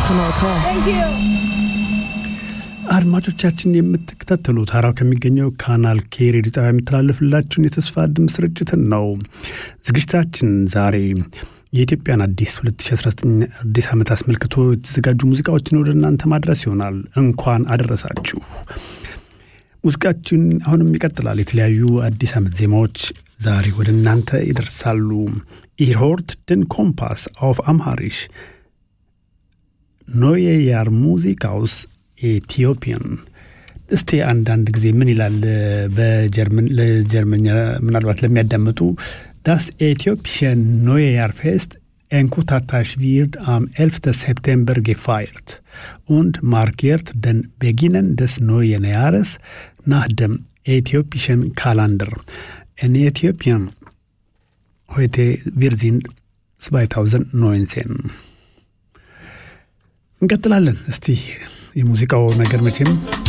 Kanal K. አድማጮቻችን የምትከታተሉት ሀራው ከሚገኘው ካናል ኬ ሬዲዮ ጣቢያ የሚተላለፍላችሁን የተስፋ ድምፅ ስርጭትን ነው። ዝግጅታችን ዛሬ የኢትዮጵያን አዲስ 2019 አዲስ ዓመት አስመልክቶ የተዘጋጁ ሙዚቃዎችን ወደ እናንተ ማድረስ ይሆናል። እንኳን አደረሳችሁ። ሙዚቃችን አሁንም ይቀጥላል። የተለያዩ አዲስ ዓመት ዜማዎች ዛሬ ወደ እናንተ ይደርሳሉ። ኢርሆርት ድን ኮምፓስ አውፍ አምሃሪሽ ኖየ ያር ሙዚቃውስ ኢትዮጵያን እስቲ አንዳንድ ጊዜ ምን ይላል በጀርመን ለጀርመኛ ምናልባት ለሚያዳምጡ ዳስ ኤትዮጵሽን ኖየ ያር ፌስት Enkutatars wird am 11. September gefeiert und markiert den Beginn des neuen Jahres nach dem äthiopischen Kalender. In Äthiopien heute wir sind 2019 እንቀጥላለን። እስቲ የሙዚቃው ነገር መቼም